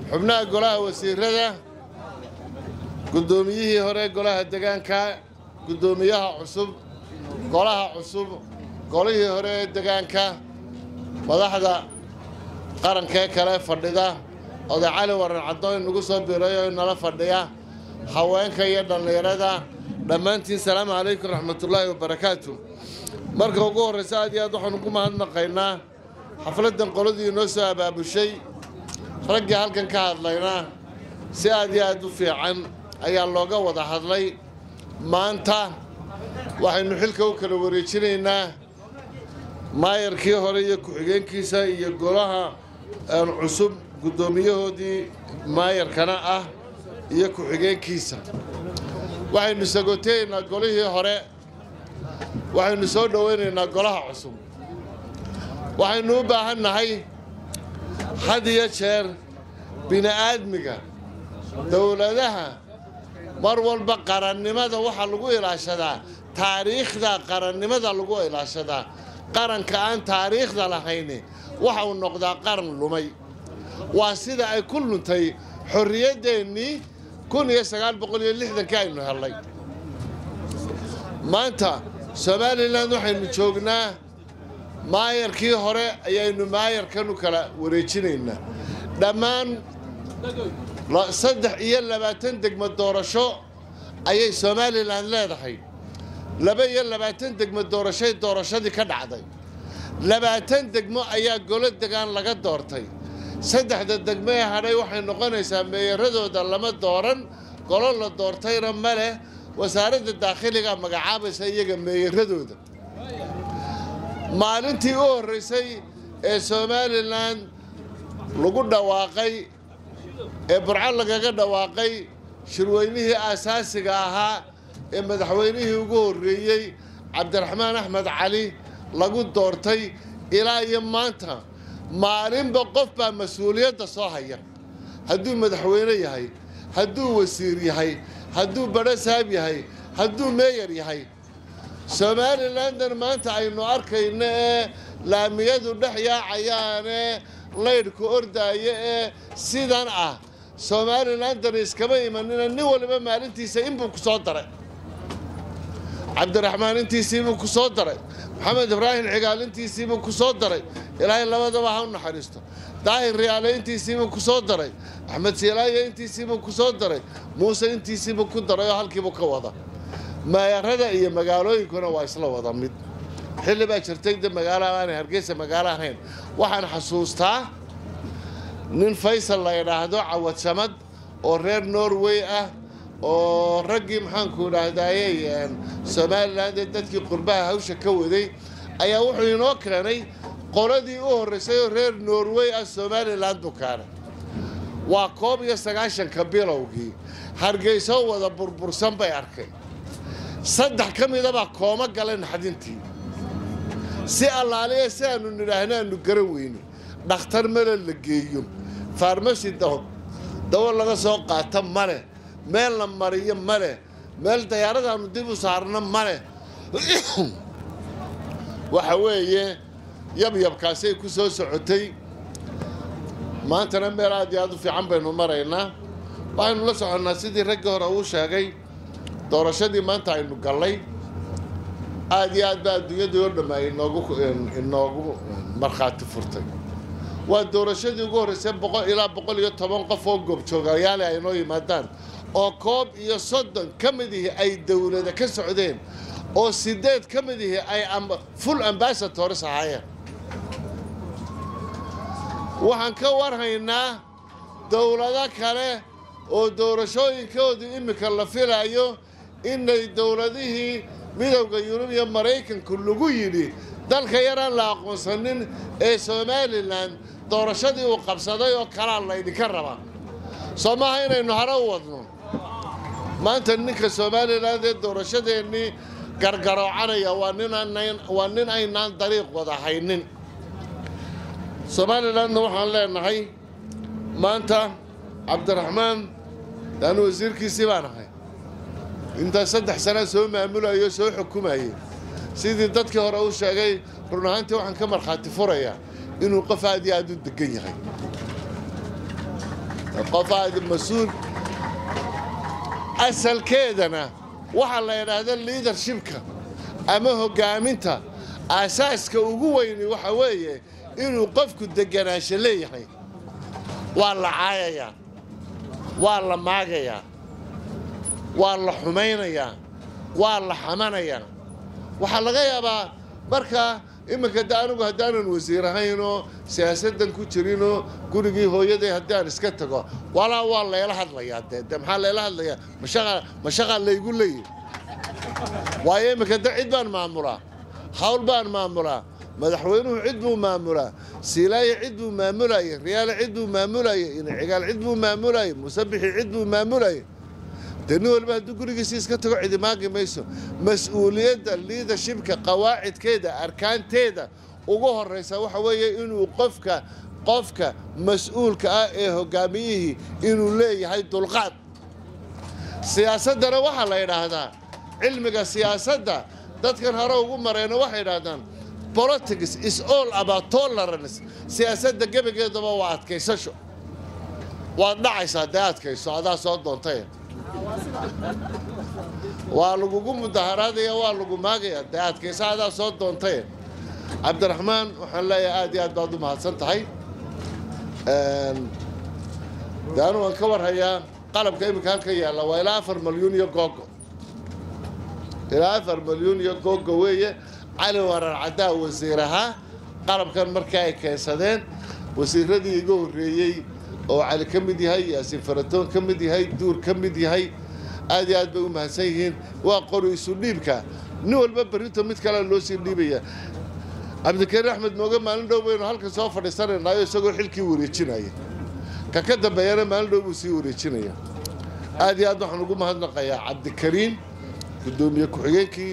xubnaha golaha wasiirada guddoomiyihii hore golaha degaanka guddoomiyaha cusub golaha cusub golihii hore ee degaanka madaxda qarankee kale fadhida oday cali waran caddoon nagu soo biray oo inala fadhiya haweenka iyo dhallinyarada dhammaantiin salaamu calaykum raxmatullaahi wabarakaatu marka ugu horraysa aad iyo aad waxaanu ku mahadnaqaynaa xafladdan qoladii inoo soo abaabushay raggii halkan ka hadlayna si aad iyo aad u fiican ayaa looga wada hadlay maanta waxaynu xilka u kala wareejinaynaa maayarkii hore iyo ku-xigeenkiisa iyo golaha cusub guddoomiyahoodii maayarkana ah iyo ku-xigeenkiisa waxaynu sagooteyaynaa golihii hore waxaynu soo dhowaynaynaa golaha cusub waxaynu u baahan nahay had iyo jeer bini'aadmiga dowladaha mar walba qarannimada waxaa lagu ilaashadaa taariikhda qarannimada lagu ilaashadaa qaranka aan taariikhda lahayni waxa uu noqdaa qaran lumay waa sida ay ku luntay xorriyaddeenii kun iyo sagaal boqol iyo lixdankii aynu hellay maanta somalilan waxaynu joognaa maayarkii hore ayaynu maayarkan u kala wareejinaynaa dhammaan saddex iyo labaatan degmo doorasho ayay somalilan leedahay laba iyo labaatan degmo doorashay doorashadii ka dhacday labaatan degmo ayaa golo degaan laga doortay saddexda degmo ee hadhay waxay noqonaysaa meeyaradooda lama dooran golo la doortayna ma leh wasaaradda daakhiliga magacaabaysa iyaga meeyaradooda maalintii u horraysay ee somalilan lagu dhawaaqay ee burco lagaga dhawaaqay shirweynihii aasaasiga ahaa ee madaxweynihii ugu horreeyey cabdiraxmaan axmed cali lagu doortay ilaa iyo maanta maalinba qof baa mas-uuliyadda soo haya hadduu madaxweyne yahay hadduu wasiir yahay hadduu badhasaab yahay hadduu meeyar yahay somalilandan maanta aynu arkayno ee laamiyadu dhex yaacayaane laydhku ordaaya ee sidan ah somalilandan iskama imanina nin waliba maalintiisa inbuu ku soo daray cabdiraxmaan intiisiibuu ku soo daray maxamed ibraahim cigaal intiisiibuu ku soo daray ilaahay labadaba ha u naxariisto daahir riyaale intiisiibuu ku soo daray axmed siilaaye intiisiibuu ku soo daray muuse intiisiibuu ku daray oo halkiibuu ka wada maayarada iyo magaalooyinkuna waa isla wada mid xilli baa jirtay de magaalo aanay hargeysa magaalo ahayn waxaan xasuustaa nin faysal la idhaahdo cawad samad oo reer norway ah oo raggii maxaanku idhaahdaaye somalilan ee dadkii qurbaha hawsha ka waday ayaa wuxuu inoo keenay qoladii u horraysay oo reer norway ah somalilan buu keenay waa koob iyo sagaashanka bilowgii hargeyso wada burbursan bay arkay saddex ka midabaa kooma galeen xadintii si allaaliya si aanu nidhaahno aanu garan weyno dhakhtar male la geeyo farmasi dawo laga soo qaato male meel la mariyo male meel dayaaradaanu dib u saarno male waxa weeye yabyabkaasay ku soo socotay maantana meel aad iyo aad u fiican baynu maraynaa waxaynu la soconnaa sidii raggii hore uu sheegay doorashadii maanta aynu gallay aad iyo aad baa adduunyadii oo dhamma inoogu inoogu markhaati furtay waa doorashadii ugu horraysay boqol ilaa boqol iyo toban qof oo goobjoogayaale ay noo yimaadaan oo koob iyo soddon ka mid ihi ay dowlada ka socdeen oo sideed ka mid ihi ay full ambassadors ahaayeen waxaan ka warhaynaa dowlado kale oo doorashooyinkoodu iminka la filayo inay dowladihii midowda yurub iyo maraykanku lagu yidhi dalka yaraan la aqoonsanin ee somalilan doorashadii uu qabsaday oo kalaa laydinka rabaa soo maaha inaynu hare u wadno maanta ninka somalilan ee doorashadeennii gargaroocanaya waa ninwaa nin aynaan dariiq wada haynin somalilanna waxaan leenahay maanta cabdiraxmaan daanu wasiirkiisii baan ahay intaa saddex sanaa soo maamulayo soo xukumayay sidii dadkii hore u sheegay run ahaantii waxaan ka markhaati furayaa inuu qof aad iyo aad u degan yahay qof aad mas-uul asalkeedana waxaa la yidhaahda liidarshibka ama hoggaaminta aasaaska ugu weyni waxa weeye inuu qofku deganaansho leeyahay waa la caayayaa waa la maagayaa waa la xumaynayaa waa la xamanayaa waxaa laga yaabaa markaa iminka de anigu haddaanan wasiir ahaynoo siyaasaddan ku jirinoo gurigii hooyaday haddii aan iska tago walaa waa layla hadlayaa dee de maxaa layla hadlayaa mashaqa mashaqaa laygu leeyahy waayo iminka de cid baan maamulaa hawl baan maamulaa madaxweynuhu cid buu maamulaa siilaaye cid buu maamulayay riyaale cid buu maamulayay inicigaal cid buu maamulayay musabixi cid buu maamulayay dee nin waliba hadduu gurigiisii iska tago cidi maagi mayso mas-uuliyadda liidershibka qawaacidkeeda arkaanteeda ugu horraysa waxa weeye inuu qofka qofka mas-uulka ah ee hoggaamiyihii inuu leeyahay dulqaad siyaasaddana waxaa la yidhaahdaa cilmiga siyaasadda dadkan hore ugu marayna waxay yidhaahdaan politics is all about tolerance siyaasadda gebageedaba waa adkaysasho waad dhacaysaa dee adkayso adaa soo doontay waa lagugu mudaharaadaya waa lagu maagaya dee adkayso adaa soo doontay cabdiraxmaan waxaan leeyahay aad iyo aad baad u mahadsan tahay de anu waan ka warhayaa qalabka iminka halka yaalla waa ilaa afar malyuun iyo googo ilaa afar malyuun iyo googo weeye cali warar caddaa wasiir ahaa qalabkan markii ay keensadeen wasiiradii iga horreeyey oo cali ka mid yahay yaasiin faratoon ka mid yahay duur ka mid yahay aad iyo aad bay u mahadsan yihiin waa qori isu dhiibka nin walba berrito mid kalea loo sii dhiibaya cabdikariin axmed mooge maalin dhow baynu halkan soo fadhiisanaynayo isagoo xilkii wareejinaya ka ka dambeeyana maalin dhow buu sii wareejinaya aad iyo aad waxaan ugu mahadnaqayaa cabdikariin guddoomiye ku-xigeenkii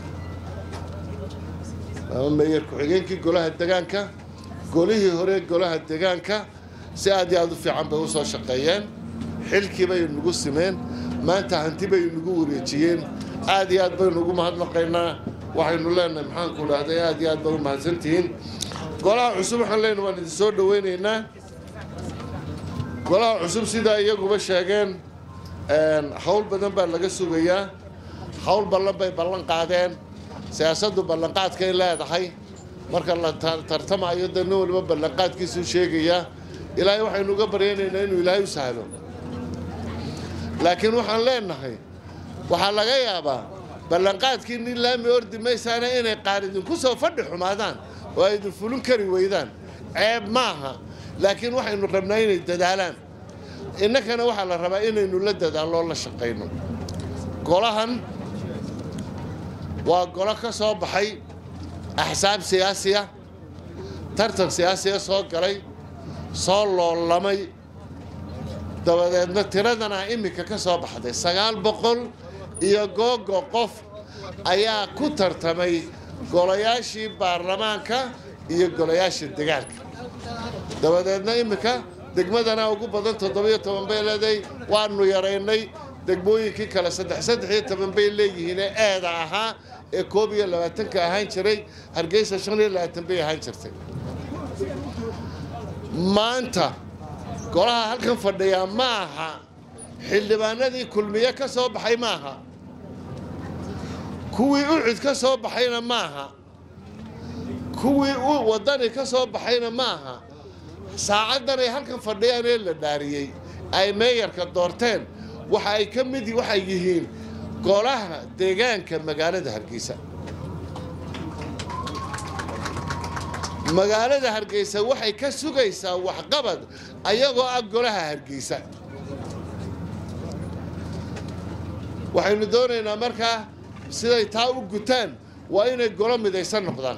ama meeyer ku-xigeenkii golaha degaanka golihii hore golaha degaanka si aad iyo aad u fiican bay u soo shaqeeyeen xilkii bay nagu simeen maanta hanti bay nagu wareejiyeen aad iyo aad baynu ugu mahadnaqaynaa waxaynu leenahay maxaanku dhahday aad iyo aad bay u mahadsantihiin golaha cusub waxaan leenahay waan idin soo dhoweynaynaa golaha cusub sidaa iyaguba sheegeen hawl badan baa laga sugayaa hawl ballan bay ballan qaadeen siyaasaddu ballanqaadkay leedahay marka la tartamayo dee nin waliba ballanqaadkiisuu sheegayaa ilaahay waxaynu uga baryaynaynaa inuu ilaahay u sahlo laakiin waxaan leenahay waxaa laga yaabaa ballanqaadkii nin laami ordi maysaana inay qaar idinku soo fadhi xumaadaan oo ay idin fulin kari weydaan ceeb maaha laakiin waxaynu rabnaa inay dadaalaan innakana waxaa la rabaa inaynu la dadaaloo la shaqayno golahan waa golo ka soo baxay axsaab siyaasiya tartan siyaasiya soo galay soo loolamay dabadeedna tiradana iminka ka soo baxday sagaal boqol iyo googo qof ayaa ku tartamay golayaashii baarlamaanka iyo golayaasha degaanka dabadeedna iminka degmadana ugu badan toddobiyo toban bay leedahay waanu yaraynay degmooyinkii kale saddex saddex iyo toban bay leeyihiine eeda ahaa ee koob iyo labaatanka ahaan jiray hargeysa shan iyo labaatan bay ahaan jirtay maanta golaha halkan fadhiyaa ma aha xildhibaanadii kulmiye ka soo baxay maaha kuwii ucud ka soo baxayna maaha kuwii waddani ka soo baxayna maaha saacaddan ay halkan fadhiyaan ee la dhaariyey ay meeyarka doorteen waxa ay ka mid waxay yihiin golaha deegaanka magaalada hargeysa magaalada hargeysa waxay ka sugaysaa waxqabad ayagoo ah golaha hargeysa waxaynu doonaynaa markaa siday taa u gutaan waa inay golo midaysan noqdaan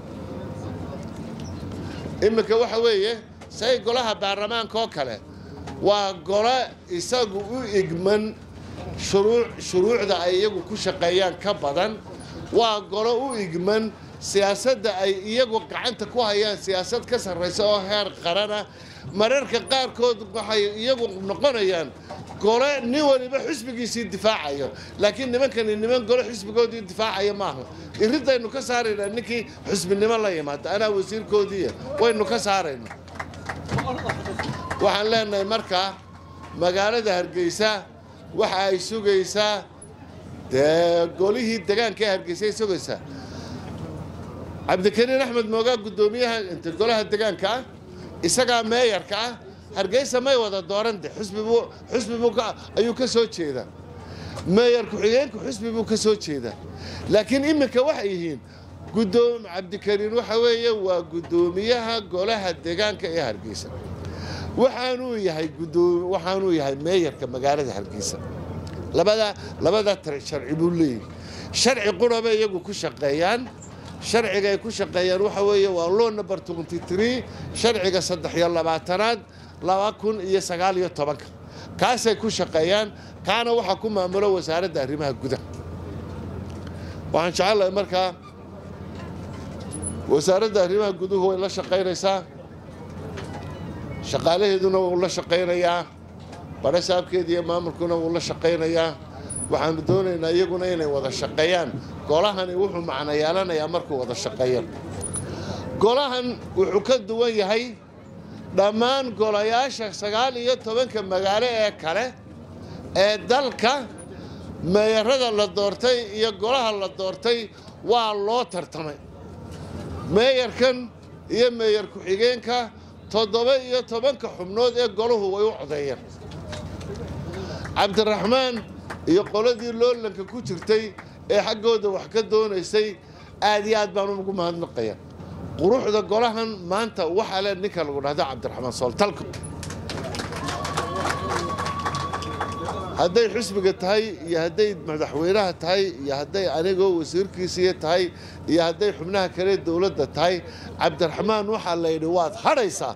iminka waxa weeye say golaha baarlamaanka oo kale waa golo isagu u igman shuruucda ay iyagu ku shaqeeyaan ka badan waa golo u igman siyaasadda ay iyagu gacanta ku hayaan siyaasad ka sarraysa oo heer qarana mararka qaarkood waxay iyagu noqonayaan gole nin waliba xisbigiisii difaacayo laakiin nimankani niman gole xisbigoodii difaacaya maaha iridaynu ka saaraynaa ninkii xisbinimo la yimaada anaa wasiirkoodiiya waynu ka saaraynaa waxaan leenahay markaa magaalada hargeysa waxa ay sugaysaa dee golihii degaanka ee hargeysa ay sugaysaa cabdikariin axmed moogaa guddoomiyaha inta golaha degaanka ah isagaa meeyarka ah hargeysa may wada dooran de xusbibuu xusbibuu ayuu ka soo jeedaa meeyar ku-xigeenku xusbi buu ka soo jeedaa laakiin iminka waxay yihiin guddoom cabdikariin waxa weeye waa guddoomiyaha golaha degaanka ee hargeysa waxaanuu yahay guddoom waxaanuu yahay meeyarka magaalada hargeysa labada labada sharci buu leeyahy sharci quraba iyagu ku shaqeeyaan sharciga ay ku shaqeeyaan waxa weeye waa law number twenty three sharciga saddex iyo labaatanaad laba kun iyo sagaal iyo tobanka kaasay ku shaqeeyaan kaana waxaa ku maamulo wasaaradda arrimaha gudaha waxaan jecelahay markaa wasaaradda arrimaha guduhu way la shaqaynaysaa shaqaalaheeduna wuu la shaqaynayaa badhasaabkeeda iyo maamulkuna wuu la shaqaynayaa waxaanu doonaynaa iyaguna inay wada shaqeeyaan golahani wuxuu macno yeelanayaa markuu wada shaqeeyo golahan wuxuu ka duwan yahay dhammaan golayaasha sagaal iyo tobanka magaalo ee kale ee dalka meeyarada la doortay iyo golaha la doortay waa loo tartamay meeyarkan iyo meeyar ku-xigeenka toddoba iyo tobanka xubnood ee golahu way u codeeyeen cabdiraxmaan iyo qoladii loolanka ku jirtay ee xaggooda wax ka doonaysay aad iyo aad baan ugu mahadnaqaya quruxda golahan maanta waxaa le ninka lagu dhahdo cabdiraxmaan sooltalka hadday xusbiga tahay iyo hadday madaxweynaha tahay iyo hadday anigoo wasiirkiisiiya tahay iyo hadday xubnaha kale dowladda tahay cabdiraxmaan waxaa la yidhi waad hadhaysaa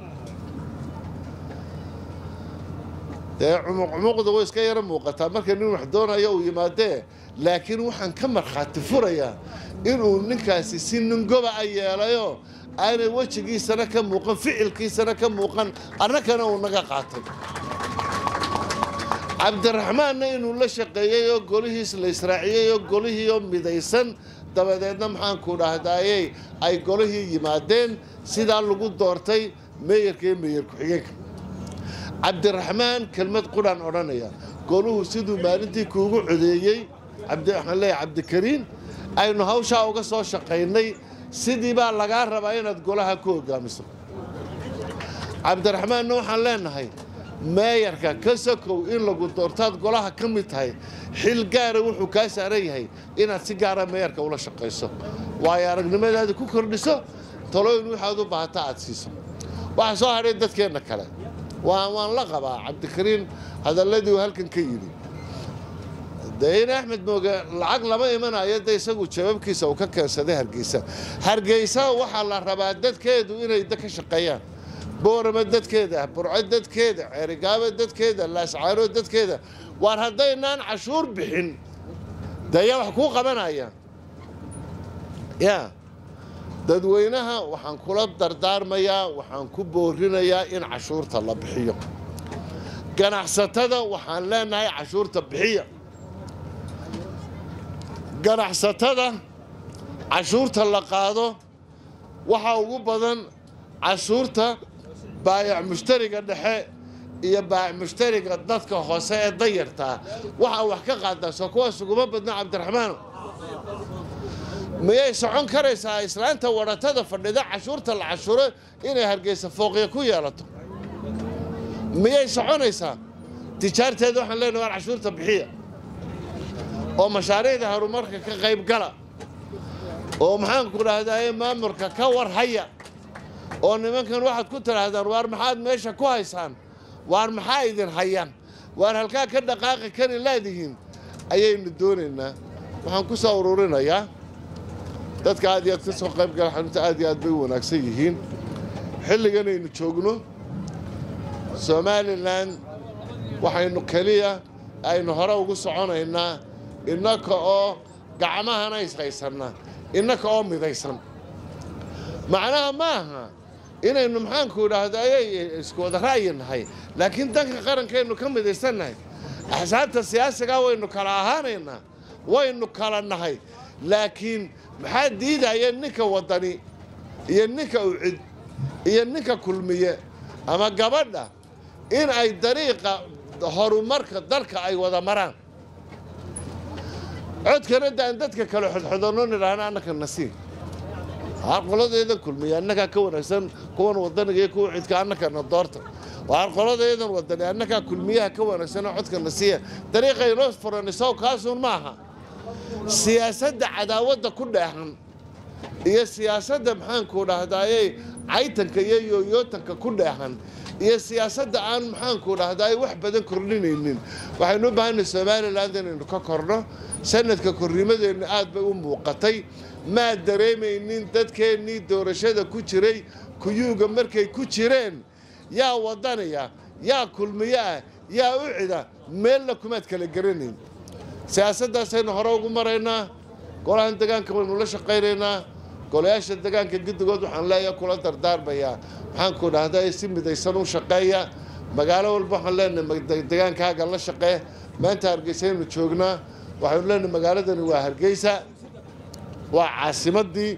dee cumuqcumuqda way iska yaro muuqataa marka nin wax doonayo uu yimaadee laakiin waxaan ka markhaati furayaa inuu ninkaasi si ningoba a yeelayo aanay wejigiisana ka muuqan ficilkiisana ka muuqan annakana uu naga qaatay cabdiraxmaanna inuu la shaqeeyey oo golihiis la israaciyey oo golihiioo midaysan dabadeedna maxaanku dhahdaayey ay golihii yimaadeen sidaa lagu doortay meeyarka iyo meeyar ku-xigeenka cabdiraxmaan kelmad qudhaan odhanaya goluhu siduu maalintii kuugu codeeyey waxaan leeyahay cabdikariin aynu hawshaa uga soo shaqaynay sidii baa lagaa rabaa inaad golaha ku hogaamiso cabdiraxmaanna waxaan leenahay meeyarka ka sokow in lagu doortaad golaha ka mid tahay xil gaara wuxuu kaa saaran yahay inaad si gaara meeyarka ula shaqayso waayo aragnimadaada ku kordhiso talooyin waxaad u baahata aad siiso waxaa soo hadhay dadkeenna kale waan la qabaa cabdikariin hadalladii uu halkan ka yidhi dee in axmed mooge lacag lama imanayo de isagu jawaabkiisa uu ka keensaday hargeysa hargeysa waxaa la rabaa dadkeedu inay ka shaqeeyaan boorama dadkeeda burco dadkeeda ceerigaabo dadkeeda laascaano dadkeeda waar haddaynaan cashuur bixin dee yaa wax kuu qabanaya yaa dadweynaha waxaan kula dardaarmayaa waxaan ku boorinayaa in cashuurta la bixiyo ganacsatada waxaan leenahay cashuurta bixiya ganacsatada cashuurta la qaado waxaa ugu badan cashuurta baayac mushtariga dhexe iyo baayac mushtariga dadka hoose ee dayartaa waxaa wax ka qaadaa soo kuwaas uguma badna cabdiraxmaan miyay socon karaysaa islaanta wadhatada fadhida cashuurta la cashuuro inay hargeysa fooqya ku yeelato miyay soconaysaa tijaarteeda waxaan leenahay waar cashuurta bixiya oo mashaariicda horumarka ka qayb gala oo maxaanku dhahdaye maamulka ka war haya oo nimankan waxaad ku tidhaahdaan waar maxaad meesha ku haysaan waar maxaa idin hayaan waar halkaa ka dhaqaaqi kari laadihiin ayaynu doonaynaa waxaan ku soo ururinayaa dadka aad iyo aad ka soo qayb gala xarunta aad iyo aad bay u wanaagsan yihiin xilliganaynu joogno somalilan waxaynu keliya aynu hore ugu soconaynaa innaka oo gacmahana ishaysanna innaka oo midaysan macnaha ma aha inaynu maxaanku idhaahdo ayay isku wada ra'yi nahay laakiin danka qarankaynu ka midaysannahay axsaabta siyaasigaa waynu kala ahaanaynaa waynu kala nahay laakiin maxaa diidaya ninka waddani iyo ninka ucid iyo ninka kulmiye ama gabadha in ay dariiqa horumarka dalka ay wada maraan codkana daan dadka kale xodxodanno nidhaahna annaka nasiib waxaan qoladeedan kulmiya annagaa ka wanaagsan kuwan wadaniga iyo kuwa cidka annakana doorta waxaan qoladeedan wadani annagaa kulmiyaha ka wanaagsanoo codka nasiya dariiqa inoo furanisow kaasuun maaha siyaasadda cadaawadda ku dheexan iyo siyaasadda maxaanku dhahdaayey caytanka iyo yooyootanka ku dheexan iyo siyaasadda aan maxaanku dhahdaay wax badan kordhinaynin waxaynu u baahanay somalilan inaynu ka korno sanadka kornimadeenna aad bay u muuqatay maa dareemaynin dadkeennii doorashada ku jiray kuyuuga markay ku jireen yaa wadanaya yaa kulmiyo ah yaa u cida meelna kumaad kala garanayn siyaasaddaasaynu hore ugu maraynaa golahan degaanka waynu la shaqaynaynaa golayaasha degaanka guddigood waxaan leeyahay kula dardaarmayaa maxaanku dhahday si midaysan u shaqeeya magaalo walba waxaan leenahay degaankaaga la shaqee maanta hargeysaynu joognaa waxaynu leenahay magaaladani waa hargeysa waa caasimadii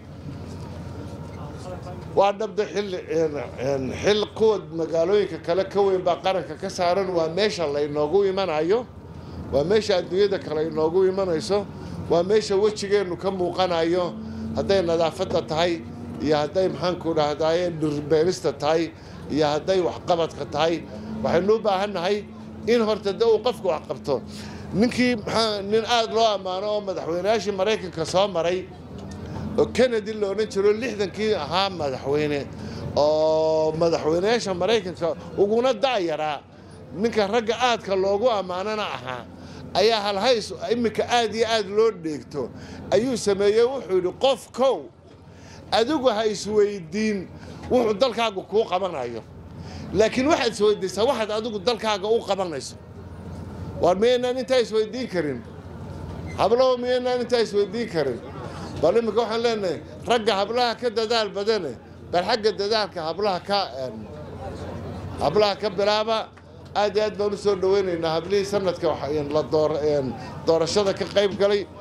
waa dhabda xilli xil kuwa magaalooyinka kale ka weyn baa qaranka ka saaran waa meesha laynoogu imanayo waa meesha adduunyada kale inoogu imanayso waa meesha wejigeennu ka muuqanayo hadday nadaafadda tahay iyo hadday maxaanku dhahdaye dhirbeerista tahay iyo hadday waxqabadka tahay waxaynu u baahannahay in horta de uu qofku wax qabto ninkii maxaa nin aada loo ammaano oo madaxweyneyaashii maraykanka soo maray oo kennedy la odhan jiro lixdankii ahaa madaxweyne oo madaxweyneyaasha maraykanka uguna da'yaraa ninka ragga aadka loogu ammaanana ahaa ayaa halhays iminka aad iyo aad loo dheegto ayuu sameeyey wuxuu yidhi qof kow adigu ha isweydiin wuxuu dalkaaga kuu qabanayo laakiin waxaad isweydiisaa waxaad adigu dalkaaga u qabanayso waar miyaynaan intaa isweydiin karin hablaho miyaynaan intaa isweydiin karin bal iminka waxaan leenahay ragga hablaha ka dadaal badane bal xagga dadaalka hablaha ka hablaha ka bilaaba aad iyo aad baan u soo dhawaynaynaa hablihii sanadka la doorashada ka qayb galay